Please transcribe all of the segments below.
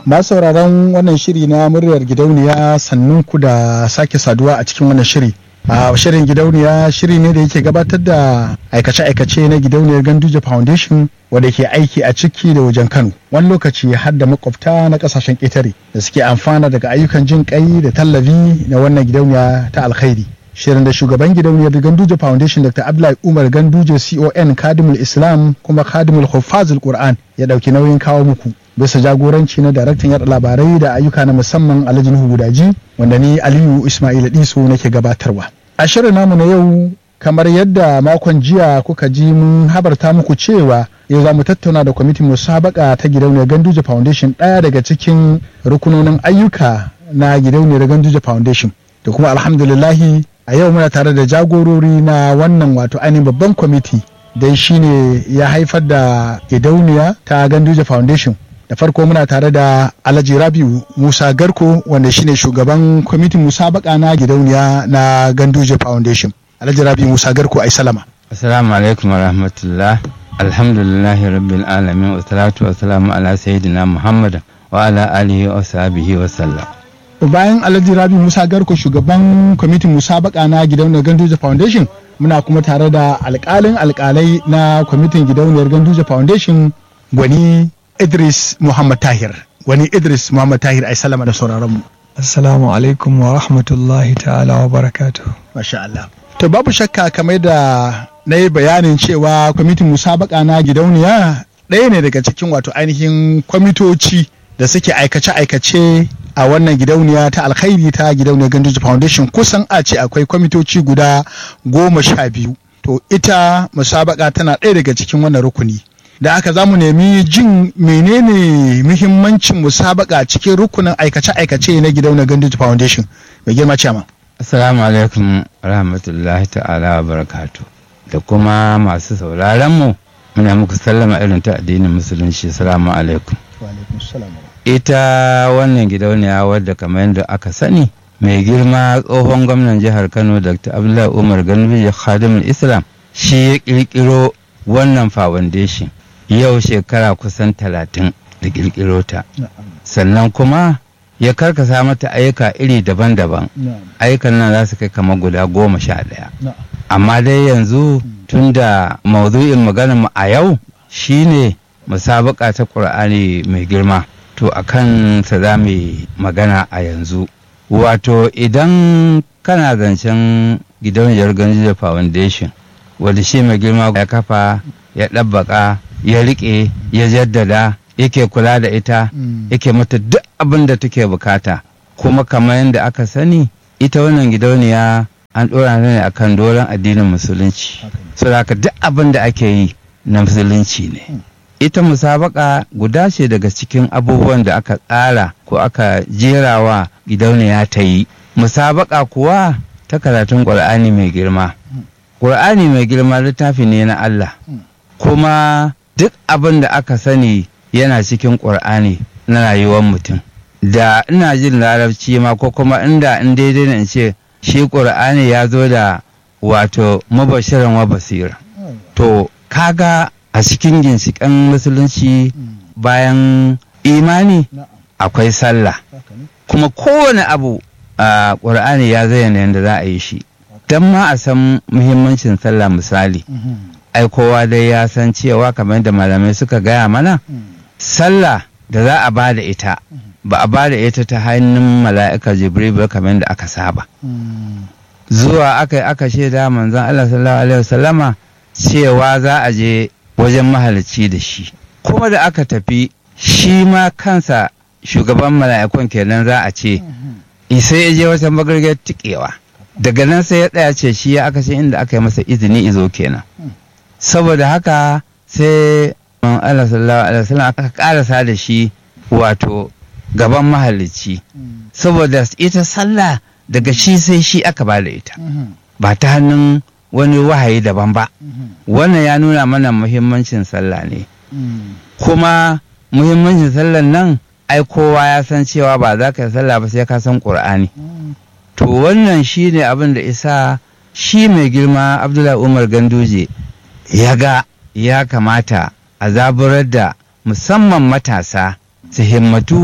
Ba sauraron wannan shiri na muryar gidauniya sannun ku da sake saduwa a cikin wannan shiri. A shirin gidauniya shiri ne da yake gabatar da aikace-aikace na gidauniyar Ganduje Foundation wanda ke aiki a ciki da wajen Kano. Wani lokaci har da makwabta na kasashen ƙetare da suke amfana daga ayyukan jin kai da tallafi na wannan gidauniya ta alkhairi. shirin da shugaban gidauniyar ganduje foundation dr abdullahi umar ganduje con kadimul islam kuma kadimul hufazul qur'an ya dauki nauyin kawo muku bisa jagoranci na daraktan yada labarai da ayyuka na musamman alhaji nuhu gudaji wanda ni aliyu ismail diso nake gabatarwa a shirin namu na yau kamar yadda makon jiya kuka ji mun habarta muku cewa yau za mu tattauna da kwamitin musabaka ta gidauniyar ganduje foundation ɗaya daga cikin rukunonin ayyuka na gidauniyar ganduje foundation da kuma alhamdulillahi a yau muna tare da jagorori na wannan wato ainihin babban kwamiti dai shine ya haifar da gidauniya ta ganduje foundation da farko muna tare da alhaji rabiu musa garko wanda shine shugaban kwamitin musabaka na gidauniya na ganduje foundation alhaji rabiu musa garko ai salama assalamu alaikum warahmatullah alhamdulillahi rabbil alamin wa salatu wa salamu ala sayyidina muhammad wa ala alihi wa sahbihi wa sallam bayan alhaji rabi musa garko shugaban kwamitin musabaka na gidauniyar ganduje foundation muna kuma tare da alkalin alkalai na kwamitin gidauniyar ganduje foundation gwani idris muhammad tahir gwani idris muhammad tahir ai salama da sauraron mu assalamu alaikum wa rahmatullahi ta'ala wa barakatuh masha Allah to babu shakka kamar da na yi bayanin cewa kwamitin musabaka na gidauniya ɗaya ne daga cikin wato ainihin kwamitoci da suke aikace-aikace a wannan gidauniya ta alkhairi ta gidauniyar ganduje foundation kusan a ce akwai kwamitoci guda goma sha biyu to ita musabaka tana ɗaya daga cikin wannan rukuni da aka za mu nemi jin menene muhimmancin musabaka cikin rukunin aikace-aikace na gidauniyar ganduje foundation mai girma ciyama assalamu alaikum rahmatullahi ta'ala wa barakatu da kuma masu sauraron mu muna muku sallama irin ta addinin musulunci assalamu alaikum wa alaikum salam ita wannan gidauniya wadda kamar yadda aka sani mai girma tsohon gwamnan jihar kano dr abdullahi umar ganbiji khadimul islam shi ya kirkiro wannan foundation yau shekara kusan talatin da kirkiro ta sannan kuma ya karkasa mata ayyuka iri daban-daban ayyukan nan za su kai kamar guda goma sha ɗaya amma dai yanzu tunda maudu'in maganar mu a yau shine musabaka ta ƙur'ani mai girma to a kan sa za mu magana a yanzu wato idan kana zancen gidauniyar ganjiya foundation wadda shi mai girma ya kafa ya ɗabbaka ya riƙe ya jaddada yake kula da ita yake mata duk abin da take bukata kuma kamar yadda aka sani ita wannan gidauniya an ɗora ne akan doron addinin musulunci saboda duk abin da ake yi na musulunci ne ita musabaka guda ce daga cikin abubuwan da aka tsara ko aka jerawa gidauniya ta yi musabaka kuwa ta karatun ƙur'ani mai girma ƙur'ani mai girma littafi ne na Allah kuma duk abin da aka sani yana cikin ƙur'ani na rayuwar mutum da ina jin larabci ma ko kuma inda in daidai na in ce shi ƙur'ani ya zo da wato mubashirin wa basira to kaga a cikin ginshiƙan musulunci bayan imani akwai sallah kuma kowane abu a ƙur'ani ya zayyana yadda za a yi shi don ma a san muhimmancin sallah misali ai kowa dai ya san cewa kamar da malamai suka gaya mana sallah da za a ba da ita ba a ba da ita ta hannun mala'ika jibril ba kamar da aka saba zuwa aka yi aka shaida manzon Allah sallallahu alaihi wasallama cewa za a je wajen mahalicci da shi kuma da aka tafi shi ma kansa shugaban mala'ikun kenan za a ce sai ya je wata magargar tikewa daga nan sai ya tsaya ce shi ya aka ce inda aka yi masa izini izo kenan saboda haka sai Allah sallallahu alaihi wasallam aka karasa da shi wato gaban mahalicci saboda ita sallah daga shi sai shi aka ba da ita ba ta hannun wani wahayi daban ba wannan ya nuna mana muhimmancin sallah ne kuma muhimmancin sallan nan ai kowa ya san cewa ba za ka yi sallah ba sai ka san ƙur'ani to wannan shi ne abin da isa shi mai girma abdullahi umar ganduje ya ga ya kamata a zaburar da musamman matasa su himmatu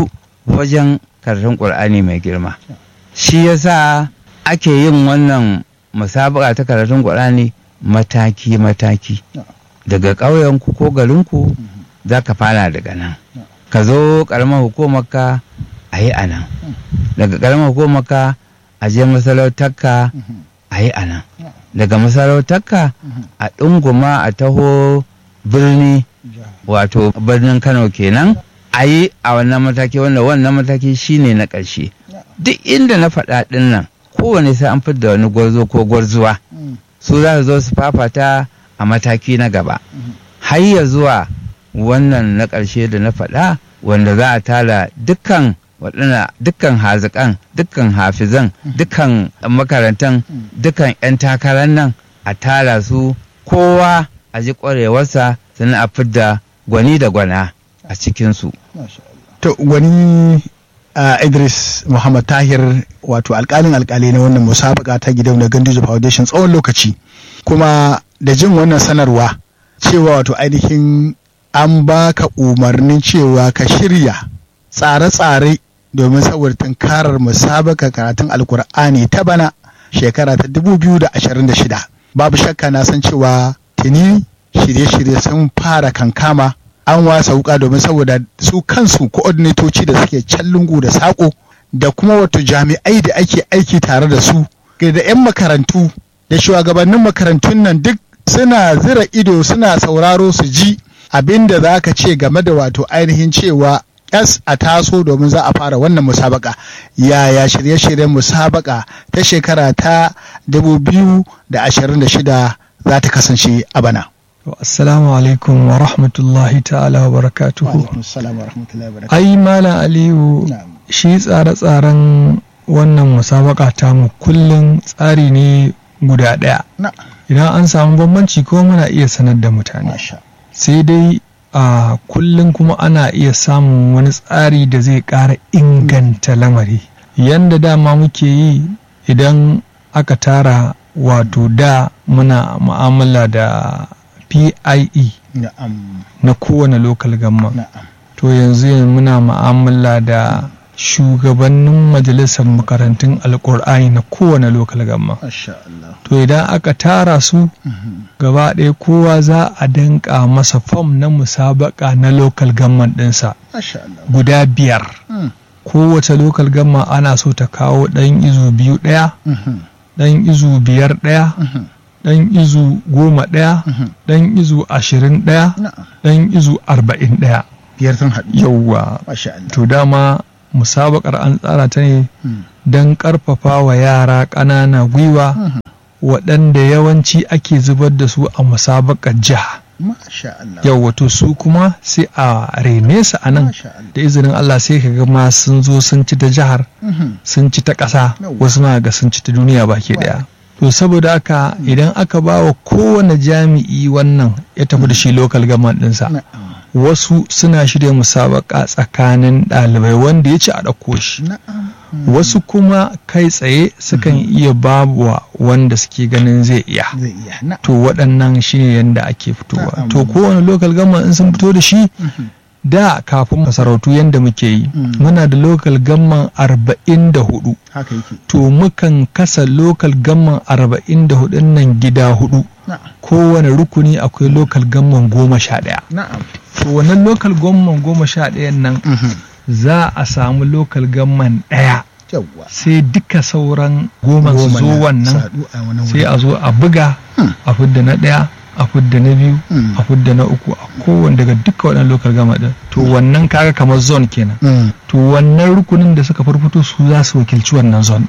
wajen karatun ƙur'ani mai girma shi yasa ake yin wannan musabaka ta karatun ƙur'ani mataki-mataki daga ƙauyenku ko garinku za ka fara daga nan ka zo ƙaramar hukumarka a yi a nan daga ƙaramar hukumarka a je masarautarka a yi a nan daga masarautarka a ɗunguma a taho birni wato birnin kano kenan a yi a wannan mataki wanda wannan mataki shine na ƙarshe duk inda na faɗa ɗin nan kowane sai an fidda wani gwarzo ko gwarzuwa su za su zo su fafata a mataki na gaba har ya zuwa wannan na ƙarshe da na faɗa wanda za a tara dukkan waɗanda dukkan hazikan dukkan hafizan dukkan makarantan dukkan 'yan takarar nan a tara su kowa a ji ƙwarewarsa sannan a fidda gwani da gwana a cikinsu. To wani uh, Idris Muhammad Tahir wato alkalin alkali na wannan musabaka ta gidan na Ganduje Foundation tsawon lokaci kuma da jin wannan sanarwa cewa wato ainihin an baka umarnin cewa ka shirya tsare-tsare domin saboda tunkarar musabaka karatun alkur'ani ta bana shekara ta 2026 babu shakka na san cewa tuni shirye-shirye sun fara kankama an wasa wuka domin saboda su kansu koordinatoci da suke can lungu da saƙo da kuma wato jami'ai da ake aiki tare da su da 'yan makarantu da shugabannin makarantun nan duk suna zira ido suna sauraro su ji abin da za ka ce game da wato ainihin cewa yas a taso domin za a fara wannan musabaka yaya shirye-shiryen musabaka ta shekara ta 2026 za ta kasance a bana. Assalamu alaikum wa rahmatullahi ta'ala wa barakatuhu. Ai Malam Aliyu shi tsare-tsaren wannan musabaka tamu kullum tsari ne guda ɗaya. Idan an samu bambanci ko muna iya sanar da mutane. Sai dai a kullum kuma ana iya samun wani tsari da zai ƙara inganta lamari. Yanda dama muke yi idan aka tara wato da muna mu'amala da PIE na kowane local gamma. To yanzu muna mu'amala da shugabannin majalisar makarantun alkur'ani na kowane lokal gamma. To idan aka tara su gaba ɗaya kowa za a danka masa fam na musabaka na lokal gamman ɗinsa guda biyar. Kowace lokal gamma ana so ta kawo ɗan izu biyu ɗaya, ɗan izu biyar ɗaya, ɗan izu goma ɗaya, ɗan izu ashirin ɗaya, ɗan izu arba'in ɗaya. Biyar sun haɗu. Yawwa. To dama musabakar an tsara ta ne don ƙarfafa wa yara ƙanana gwiwa waɗanda yawanci ake zubar da su a musabakar jiha. Yau wato su kuma sai a rene su a nan da izinin Allah sai ka ga ma sun zo sun ci ta jihar sun ci ta ƙasa wasu ma ga sun ci ta duniya baki ɗaya. To saboda haka idan aka ba wa kowane jami'i wannan ya tafi da shi lokal gama ɗinsa. wasu suna shirya musabaka tsakanin ɗalibai wanda ya ci a ɗauko shi wasu kuma kai tsaye sukan iya babuwa wanda suke ganin zai iya to waɗannan shine yadda ake fitowa to kowane lokal gama in sun fito da shi da kafin masarautu yadda muke yi muna da lokal gamman arba'in da hudu to mukan kasa lokal gamman arba'in da hudun nan gida hudu kowane rukuni akwai lokal gamman goma sha ɗaya to wannan lokal gamman goma sha ɗayan nan za a samu lokal gamman ɗaya sai duka sauran goma su zo wannan sai a zo a buga a fidda na ɗaya a fudda na biyu a fudda na uku a kowane daga duka waɗannan lokal gama ɗin to wannan kaga kamar zone kenan to wannan rukunin da suka farfito su za su wakilci wannan zone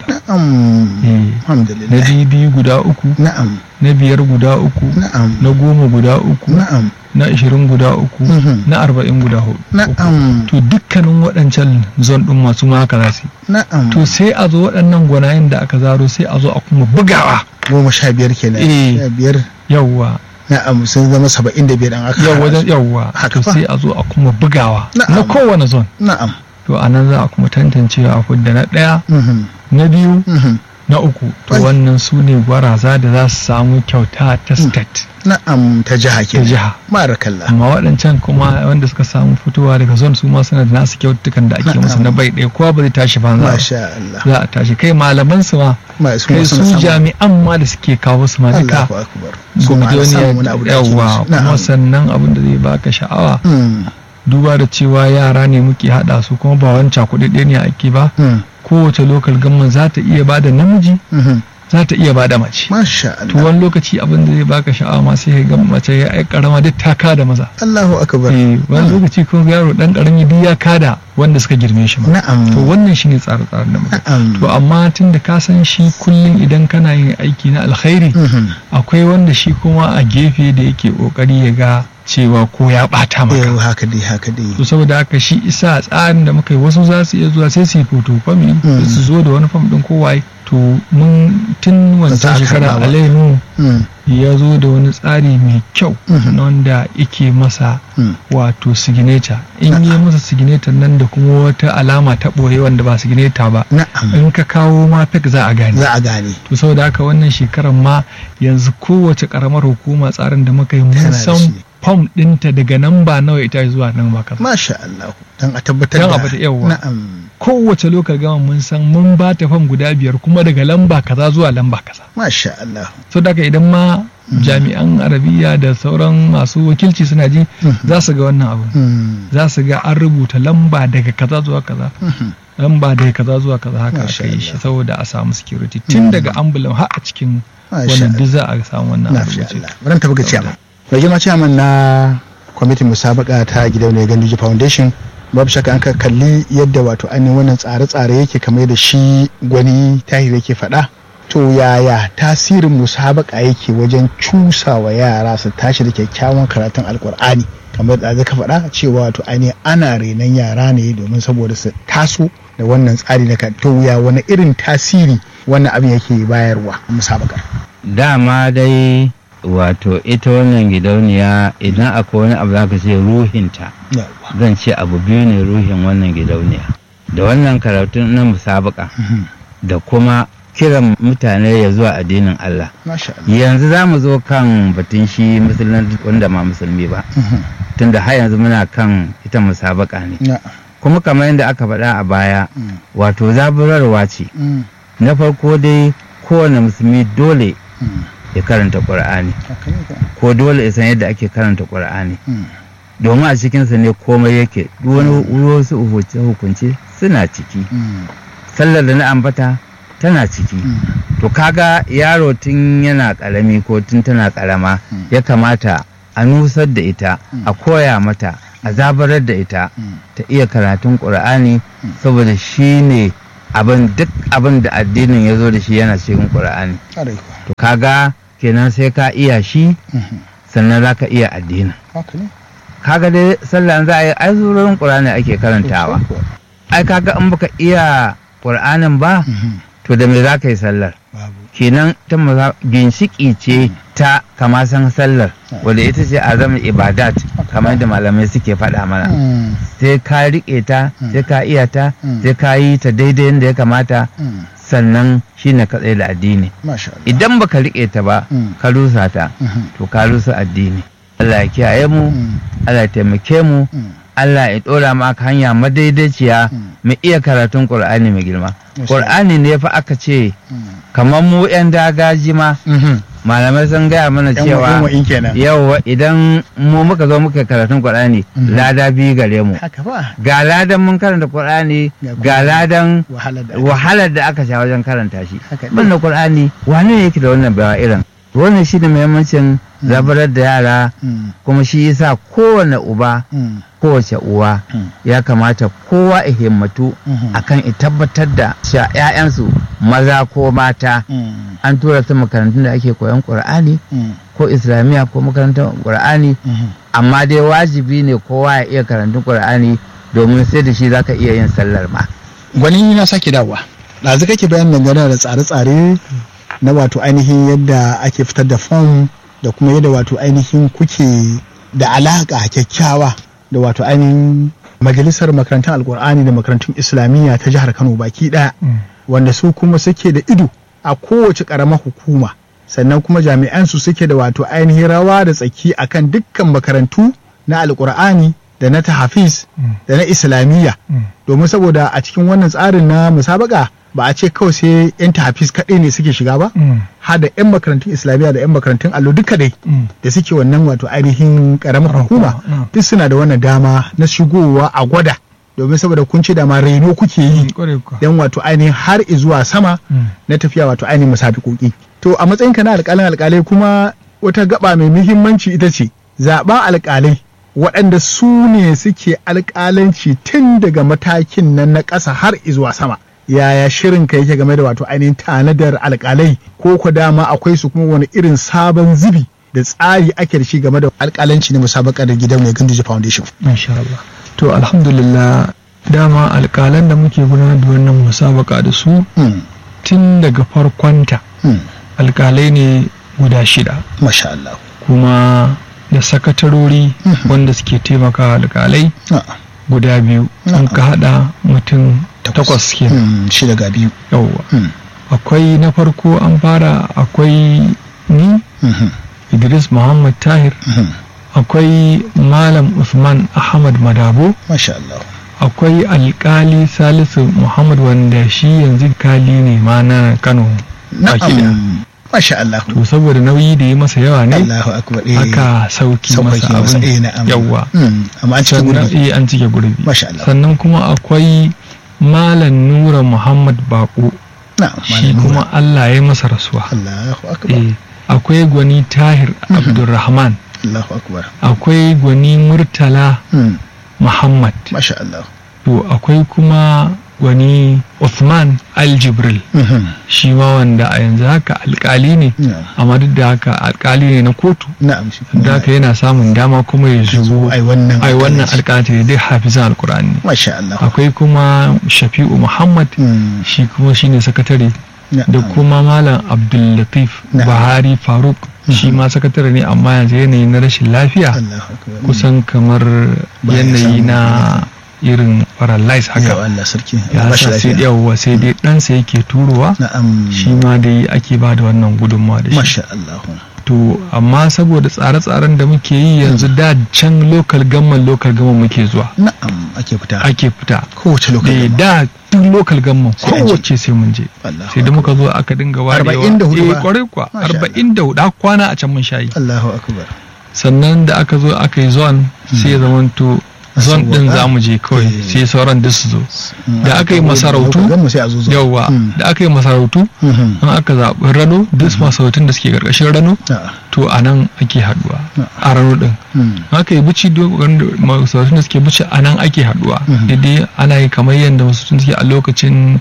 ɗin na biyu guda uku na biyar guda uku na goma guda uku na ashirin guda uku na arba'in guda hudu to dukkanin waɗancan zon ɗin masu ma haka za su to sai a zo waɗannan gwanayen da aka zaro sai a zo a kuma bugawa goma sha biyar kenan biyar yawwa na'am sun zama saba'in da biyar an aka yau wajen yawwa to sai a zo a kuma bugawa na kowane zon na'am to a nan za a kuma tantancewa a fudda na ɗaya na biyu na uku to Ai. wannan su ne gwaraza da za su samu kyauta ta state na'am ta jiha ta ke jiha barakallah amma waɗancan kuma wanda suka samu fitowa daga zone su ma suna da nasu kyautukan da ake Na'am. musu na bai ɗaya kowa ba zai tashi banza ba. masha Allah za a tashi kai malaman su ma ma su kai ma su suna samun jami'an ma da suke kawo su ma duka Allahu akbar su ma ana samun wani abu da ake yawa musu. kuma na'am sannan abin da zai baka sha'awa Mm, duba da cewa yara ne muke haɗa su kuma ba wancan kuɗi ne ake ba mm, kowace lokal gamman za ta iya bada namiji mhm. za ta iya bada mace masha to Allah wani lokaci abin da zai baka sha'awa ma sai ga mace ya ai karama duk ta kada maza Allahu akbar eh wani lokaci kun ga yaro dan karami duk ya kada wanda suka girme shi ma na'am to wannan shine tsare-tsaren da muka na'am to amma tun da ka san shi kullum idan kana yin aiki na alkhairi Mhm. akwai wanda shi kuma a gefe da yake kokari ya ga cewa ko ya bata yau maka haka dai haka dai to saboda haka shi isa tsarin da muka yi wasu za su iya zuwa sai su yi photocopy Mm. su zo da wani fam din kowaye to mun tun Ba za a wancan shekara karɓa ba. alainu Mm, ya zo da wani tsari mai kyau Mhm. na wanda yake masa mm. wato signature in yi masa signature nan da kuma wata alama ta ɓoye wanda ba signature ba na'am in ka kawo ma fake za a gane za a gane to saboda haka wannan shekarar ma yanzu kowace karamar hukuma tsarin da muka yi Tana mun da san shi. fom ɗinta daga nan ba nawa ita zuwa nan ba kaza masha Allah dan a tabbatar Dan a da bata yawwa. na'am kowace lokal gama mun san mun ba ta fam guda biyar kuma daga lamba kaza zuwa lamba kaza masha Allah so daga idan ma jami'an arabiya da sauran masu wakilci suna ji Mhm. za su ga wannan abu Mm, za su ga an rubuta lamba daga kaza zuwa kaza mhm. lamba daga kaza zuwa kaza haka Masha aka yi shi Allah. saboda a samu security tun daga ambulan har a cikin Masha wannan duk za a samu wannan na abu fi ce. Allah bari tafi ga ciyaman mai girma ciyaman na kwamitin musabaka ta gidauniyar ganduje foundation babu shakka an ka kalli yadda wato ainihin wannan tsare-tsare yake kamar da shi gwani tahir yake faɗa to yaya tasirin musabaka yake wajen cusa wa yara su tashi da kyakkyawan karatun alkur'ani kamar da ka faɗa cewa wato ainihin ana renon yara ne domin saboda su taso da wannan tsari na to ya wani irin tasiri wannan abin yake bayarwa a musabakar dama dai wato ita wannan gidauniya idan akwai wani abu zaka ce ruhinta Yawwa. zan ce abu biyu ne ruhin wannan gidauniya da wannan karatun na musabaka Mhm. da kuma kiran mutane ya zuwa addinin Allah Masha Allah. yanzu za mu zo kan batun shi musulman wanda ma musulmi ba Mhm. tunda har yanzu muna kan ita musabaka ne Na. kuma kamar yadda aka faɗa a baya Mm. wato zaburarwa ce Mm. na farko dai kowane musulmi dole Mm. ya karanta ƙur'ani Haka ne ka. ko dole ya san yadda ake karanta ƙur'ani Mm. domin a cikinsa ne komai yake duk wani wasu hukunce hukunce suna ciki Mm. sallar da na ambata tana ciki Mm. to kaga yaro tun yana karami ko tun tana karama Mm. ya kamata a nusar da ita Mm. a koya mata a zabarar da ita Mm. ta iya karatun ƙur'ani Mm. saboda shi ne abin duk abin da addinin ya zo da shi yana cikin ƙur'ani Ƙwarai kuwa. to kaga kenan sai ka iya shi Mhm. sannan za ka iya addinin Haka ne. kaga dai sallah za a yi ai surorin ƙur'ani ake karantawa Kuwa. ai kaga in baka iya ƙur'anin ba Mhm. to da me za ka yi sallar Babu. kenan ta maza ginshiki ce ta kama san sallar wadda ita ce azamar ibadat kamar da malamai suke faɗa mana Mm. sai ka riƙe ta Mm. sai ka iya ta Mm. sai ka yi ta daidai yadda ya kamata Mm. sannan shine ka tsaye da addini Masha Allah. idan baka riƙe ta ba Mm. ka rusa ta Mhm. to ka rusa addini Allah ya kiyaye mu Mm. Allah ya taimake mu Mm. Allah ya ɗora maka hanya madaidaiciya Mm. mu iya karatun Qur'ani mai girma Masha Qur'ani ne fa aka ce Mm. kamar mu 'yan dagaji ma Mhm. malamai sun gaya mana Yan cewa wa'in wa'in kenan. yau idan mu muka zo muka karatun Qur'ani Mhm. lada biyu gare mu Haka ba. ga ladan mun karanta Qur'ani Ga kuma ga ladan Wahala da. wahalar da aka sha wajen karanta shi Haka ne. wannan Qur'ani wane ne yake da wannan bawa irin wannan shi ne muhimmancin zabarar da yara Mm. kuma shi yasa kowane uba Mm. kowace uwa Mm. ya kamata kowa ya himmatu Mhm. akan ya tabbatar da cewa 'ya'yansu maza ko mata Mm. an tura su makarantun da ake koyon Qur'ani Mm. ko islamiyya ko makarantar Qur'ani Mhm. amma dai wajibi ne kowa ya iya karantun Qur'ani domin sai da shi zaka iya yin sallar ma gwani na sake dawowa ɗazu kake bayan dangane da tsare-tsare na wato ainihin yadda ake fitar da fom da kuma yadda wato ainihin kuke da alaƙa kyakkyawa da wato ainihin majalisar makarantar alkur'ani da makarantun islamiyya ta jihar kano baki ɗaya Mm. wanda su kuma suke da ido a kowace ƙaramar hukuma sannan kuma jami'an su suke da wato ainihin rawa da tsaki akan dukkan makarantu na alkur'ani da na tahafiz da na islamiyya domin saboda a cikin wannan tsarin na musabaka ba a ce kawai sai 'yan tahafiz kaɗai ne suke shiga ba har da 'yan makarantun islamiyya da 'yan makarantun allo duka dai da suke wannan wato ainihin ƙaramar hukuma duk suna da wannan dama na shigowa a gwada domin saboda kun ce da ma reno kuke yi don wato ainihin har zuwa sama na tafiya wato ainihin musabikoki to a matsayinka na alƙalin alƙalai kuma wata gaba mai muhimmanci ita ce zaɓen alƙalai waɗanda su ne suke alƙalanci tun daga matakin nan na ƙasa har zuwa sama yaya shirin ka yake game da wato ainihin tanadar alƙalai ko ku dama akwai su kuma wani irin sabon zubi da tsari ake da shi game da alƙalanci na musabakar gidan mai ganduje foundation Masha Allah. To alhamdulillah dama alƙalan da muke gudanar da wannan musabaka da su tun daga farkonta alƙalai ne guda shida Masha Allah. kuma da sakatarori wanda suke taimaka alƙalai guda biyu sun ka haɗa mutum takwas ke Shi daga biyu. yauwa akwai na farko an fara akwai ni idris muhammad tahir akwai malam usman ahmad madabo Masha Allah. akwai alkali salisu muhammad wanda shi yanzu kali ne ma na kano baki ɗaya. Na'am. Masha Allah. to saboda nauyi da ya masa yawa ne Allahu akbar. eh. aka sauki Sauƙaƙe masa masa, eh, abin na'am. yawa Mm, Amma an cikin sannan gurbi. eh, an cike gurbi Masha Allah. sannan kuma akwai malam nura muhammad bako Na'am. shi Malam Nura. kuma allah ya masa rasuwa Allahu akbar. Eh, akwai gwani tahir abdulrahman Allahu akbar. akwai gwani murtala Mm, muhammad Masha Allah. to akwai kuma gwani Uthman aljibril Mhm. shi ma wanda a yanzu haka alkali ne Na'am. amma duk da haka alkali ne na kotu Na'am. shi kuma da haka yana samun dama kuma ya shigo ai wannan ai wannan alƙalanci. alkali dai hafizan alkur'ani Masha Allah. akwai kuma shafi'u muhammad Mm, shi kuma shine sakatare da na'am. kuma malam abdullatif Na'am. bahari faruk shi ma sakatare ne amma yanzu yanayi na rashin lafiya Allahu akbar. kusan kamar Baya yanayi samu. na irin paralyze Ya haka Allah sarki. ya ba shi sa sai lafiya. yawwa sai dai ɗansa yake turowa Na'am. shi ma dai ake ba da wannan gudunmawa da shi Masha Allah. to amma saboda tsare-tsaren da muke yi yanzu da can lokal gamman lokal gamman muke zuwa Na'am ake fita. ake fita Kowace Eh, lokacin. da duk lokal gamman Sai an je. kowace sai mun je Allahu sai da muka zo aka dinga warewa Arba'in da hudu eh ba? kwarai kuwa Masha arba'in da hudu aka kwana a can mun shayi Allahu akbar. sannan da aka zo aka yi zone sai ya zamanto zone din Sauwaka. za mu je kawai Eh. sai sauran duk su zo Mm, da aka yi masarautu Gan mu sai a zo zo. yawwa Mm. da aka yi masarautu Mhm. an aka zaɓi rano duk masarautun da suke ƙarƙashin rano A'a. to a nan ake haɗuwa Na'am. a rano ɗin Mm. haka yi bici masarautun da suke bici a nan ake haɗuwa Mhm. daidai ana yi kamar yadda masarautun suke a lokacin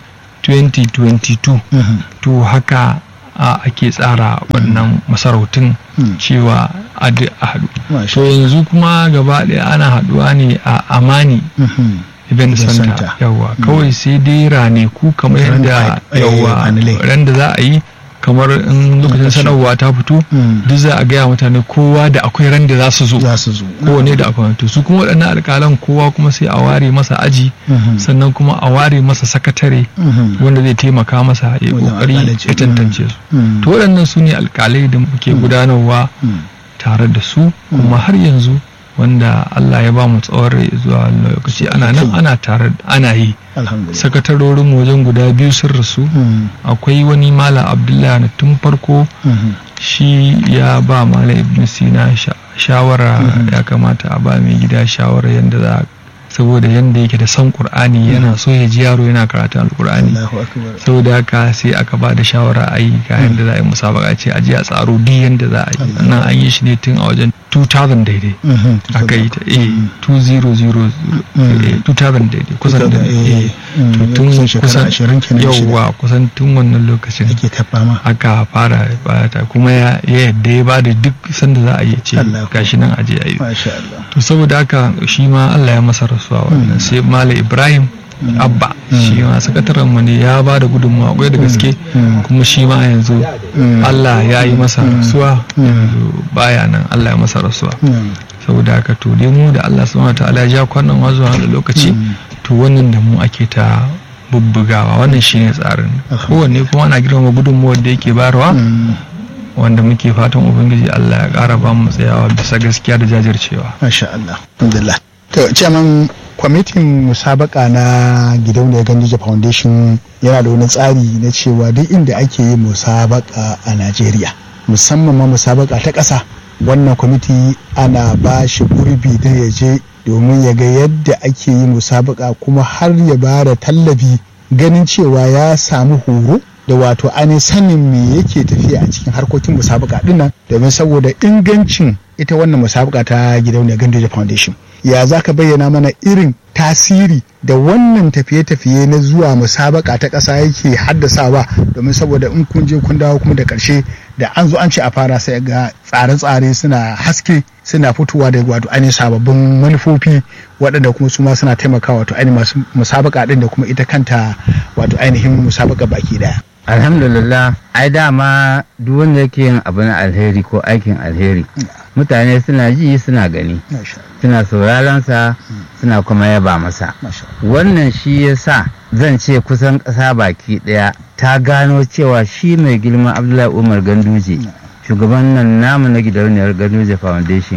2022 Mhm. to haka a ake tsara wannan masarautun Mm. cewa a duk a haɗu Masha to yanzu kuma gaba ɗaya ana haɗuwa ne a amani Mhm. event Event center center. yawa kawai sai dai raneku kamar Ran da yadda ai- yawa panelai. ran da za a yi kamar in lokacin Lokaci. sanarwa ta fito Mm. duk za a gaya mutane kowa da akwai ran da za su zo Za su zo. kowane da akwai to su kuma waɗannan alƙalan kowa kuma sai a ware masa aji Mhm. sannan kuma a ware masa sakatare Mhm. wanda zai taimaka masa ya Wajen kokari alƙalanci. ya tantance su Mm. to waɗannan su ne alƙalai da muke gudanarwa Mm. tare da su kuma har yanzu wanda Allah ya ba mu tsawon rai zuwa lokaci ana nan ana tare ana yi Alhamdulillah. sakatarorin mu wajen guda biyu sun rasu Mm. akwai wani malam abdullahi na tun farko Mhm. shi ya ba malam ibn sina sha- shawara Mhm. ya kamata a ba mai gida shawara yadda za a saboda yadda yake da son qur'ani yana so ya ji yaro yana karatun alqur'ani Allahu akbar. saboda haka sai aka ba da shawara a yi ga yadda za a yi musabaka ce a ji a tsaro duk yadda za a yi Allah. nan an yi shi ne tun a wajen 2000 daidai Mhm. aka yi ta eh Mm. 2000 Mm. eh, 2000 daidai kusan da Eh, eh mm, to tun kusan shekara kusan ashirin kenan shida. yawwa kusan tun wannan lokacin Ake ta fama. aka fara bata kuma ya ya yadda ya bada duk sanda za a yi ce Allah. gashi nan aje a yi Masha Allah. to saboda haka shi ma Allah ya masa rasuwa wannan sai Malam Ibrahim Abba shi ma sakataren mu ne ya bada gudunmawa kwai da gaske Mm. kuma shi ma yanzu Mm. Allah ya yi masa rasuwa Mm. yanzu baya nan Allah ya masa rasuwa Mm. saboda haka to dai mu da Allah subhanahu wataala ya ja kwanan wa zuwa da lokaci Mm. to wannan da mu ake ta bubbugawa wannan shine tsarin kowanne kuma ana girmama gudunmuwar da yake bayarwa wanda muke fatan ubangiji Allah ya ƙara ba mu tsayawa bisa gaskiya da jajircewa masha Allah alhamdulillah to chairman kwamitin musabaka na gidauniyar gandija foundation yana da wani tsari na cewa duk inda ake yi musabaka a najeriya musamman ma musabaka ta ƙasa wannan kwamiti ana ba shi gurbi da ya je domin ya ga yadda ake yi musabaka kuma har ya ba da tallafi ganin cewa ya samu horo da wato ainihin sanin me yake tafiya a cikin harkokin musabaka dinnan domin saboda ingancin ita wannan musabaka ta gidauniyar gandoja foundation ya za ka bayyana mana irin tasiri da wannan tafiye-tafiye na zuwa musabaka ta ƙasa yake haddasawa domin saboda in kun je kun dawo kuma da ƙarshe da an zo an ce a fara sai ga tsare-tsare suna haske suna fitowa da wato ainihin sababbin manufofi waɗanda kuma su ma suna taimakawa wato ainihin masu musabaka ɗin da kuma ita kanta wato ainihin musabaka baki ɗaya. alhamdulillah ai dama duk wanda yake yin abu na alheri ko aikin alheri mutane suna ji suna gani suna sauraron sa suna kuma yaba masa wannan shi yasa zan ce kusan ƙasa baki ɗaya ta gano cewa shi mai girma abdullahi umar ganduje shugaban nan namu na gidauniyar ganduje foundation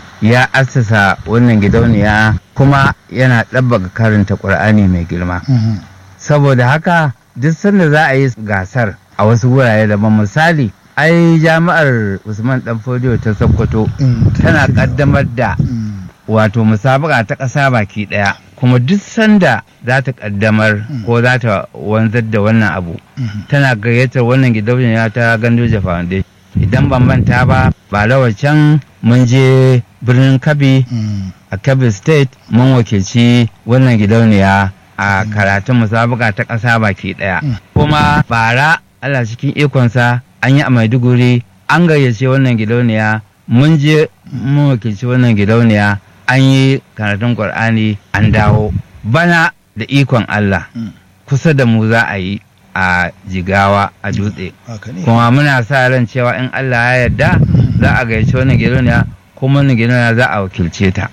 ya assasa wannan gidauniya kuma yana ɗabbaka karanta ƙur'ani mai girma saboda haka duk sanda za a yi gasar a wasu wurare daban misali ai jami'ar usman dan fodiyo ta sokoto tana kaddamar da wato musabaka ta ƙasa baki ɗaya kuma duk sanda za ta kaddamar ko za ta wanzar da wannan abu tana gayyatar wannan gidauniya ta gandoja foundation idan ban manta ba ba can mun je birnin kabi a kabi state mun wakilci wannan gidauniya a karatun musabaka ta ƙasa baki ɗaya. Kuma bara Allah cikin ikonsa an yi a Maiduguri an gayyace wannan gidauniya mun je mun wakilci wannan gidauniya an yi karatun Ƙur'ani an dawo. Bana da ikon Allah kusa da mu za a yi a jigawa a dutse. Kuma muna sa ran cewa in Allah ya yarda za a gayyace wannan gidauniya kuma wannan gidauniya za a wakilce ta.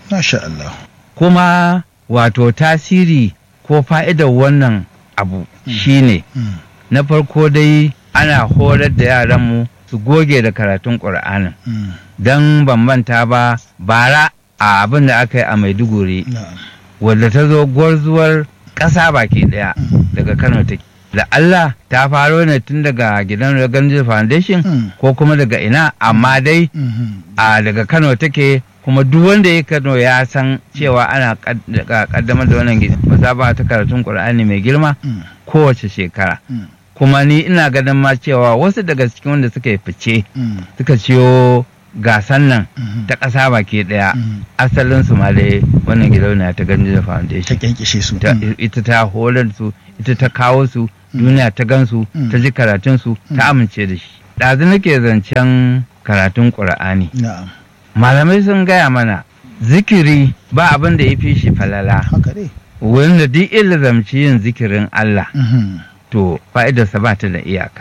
Kuma wato tasiri ko fa'idar wannan abu shine na farko dai ana horar da yaranmu su goge da karatun ƙur'anin don bambanta ba bara a abin da aka yi a maiduguri wadda ta zo gwarzuwar ƙasa baki ɗaya daga kano take da Allah ta faro ne tun daga gidan Ganji Foundation ko kuma daga ina amma dai a daga Kano take kuma duk wanda ya Kano ya san cewa ana kaddamar da wannan musaba ta karatun Qur'ani mai girma kowace shekara kuma ni ina ganin ma cewa wasu daga cikin wanda suka yi fice suka ciyo gasan nan ta ƙasa baki ɗaya asalin su ma dai wannan gidauniya ta Ganji Foundation ta kyankishe su ita ta horar su ita ta kawo su duniya ta gansu ta ji karatunsu ta amince da shi ɗazu nake zancen karatun ƙur'ani malamai sun gaya mana zikiri ba abin da ya fi shi falala wanda duk zamci yin zikirin Allah to fa'idarsa ba ta da iyaka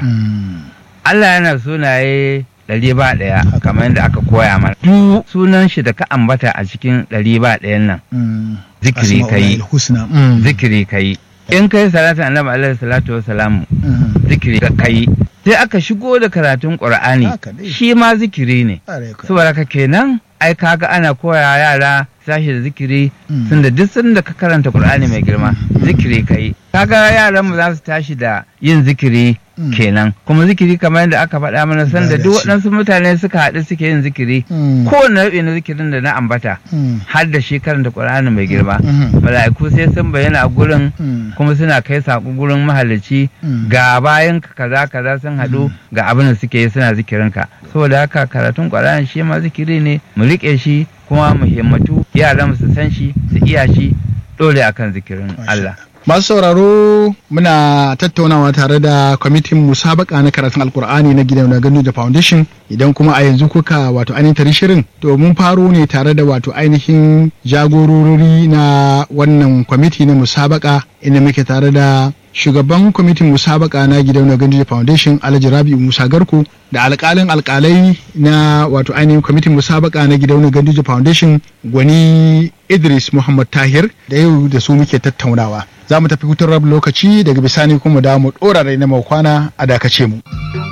Allah yana sunaye ɗari ba ɗaya kamar yadda aka koya mana duk sunan shi da ka ambata a cikin ɗari ba ɗayan nan zikiri ka yi zikiri ka yi in kai salatu annabi alaihi salatu wa salamu zikiri ka kai sai aka shigo da karatun qur'ani shi ma zikiri ne saboda ka kenan ai kaga ana koya yara sashi da zikiri sun da duk sun da ka karanta qur'ani mai girma zikiri kai kaga yaran mu za su tashi da yin zikiri kenan kuma zikiri kamar yadda aka faɗa mana sanda duk waɗansu mutane suka haɗu suke yin zikiri kowane nau'i na zikirin da na ambata har da shi karanta ƙur'ani mai girma mala'iku sai sun bayyana a gurin kuma suna kai saƙo gurin mahalicci ga bayan kaza kaza sun haɗu ga abin da suke yi suna zikirin ka saboda haka karatun ƙur'ani shi ma zikiri ne mu riƙe shi kuma mu himmatu yaran su san shi su iya shi dole akan zikirin Allah masu sauraro muna tattaunawa tare da kwamitin musabaka na karatun alkur'ani na gidan na ganu da foundation idan kuma a yanzu kuka wato ainihin tari shirin to mun faro ne tare da wato ainihin jagorori na wannan kwamiti na musabaka inda muke tare da shugaban kwamitin musabaka na gidauniyar ganduje foundation alhaji rabi'u musa garko da alkalin alkalai na wato ainihin kwamitin musabaka na gidauniyar ganduje foundation gwani idris muhammad tahir da yau da su muke tattaunawa za mu tafi hutun rabin lokaci daga bisani kuma da mu dora rai na kwana a dakace mu.